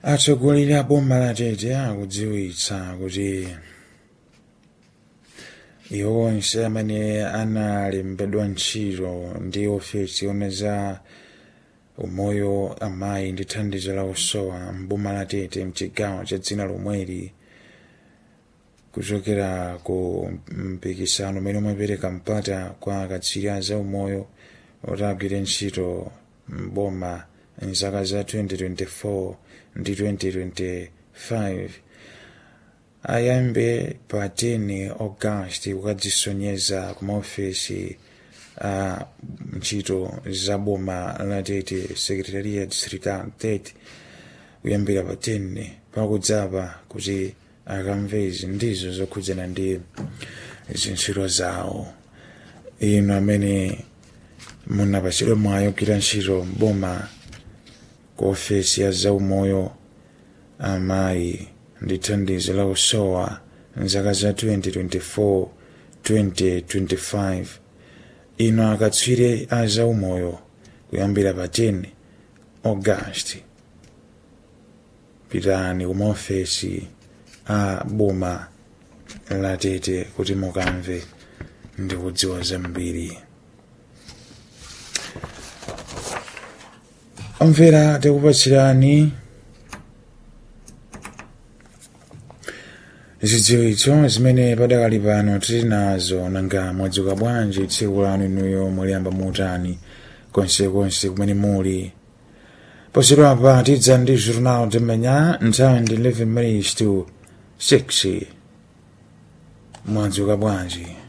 atsogoleri a boma la tete akudziwitsa kuti iwo onse amene analembedwa ntchito ndi ofesi yona za umoyo amayi ndi thandizo la usowa mboma la tete mchigawo cha dzina lomweli kuchokera ku mpikisano umene umapereka mpata kwa akatswiri a za umoyo oti agwire ntchito mboma mzaka za 2024 ndi 2025 ayambe pa 10 august kukadzisonyeza ku maofesi a ntchito za boma la tete secretaria distrital 30 kuyambira pa 10 pakudzapa kuti akamve izi ndizo zokhudzana ndi zintchito zawo inu amene munapatsidwa mwayi kugwira ntchito boma ku ofesi ya zaumoyo amayi ndi thandizo la usowa mzaka za 2024 2025 inu akatswiri a zaumoyo kuyambira pa 10 august pitani ku maofesi a boma la tete kuti mukamve ndi kudziwa zambiri omvera tikupatsirani zidziwitso zimene padakali pano tili nazo nanga mwadzuka bwanji tsiku lanu inuyo muliyamba muutani konsekonse kumene muli posachedwapa tidza ndi journal de manhã nthawi ndi 11 minutes to 6 mwadzuka bwanji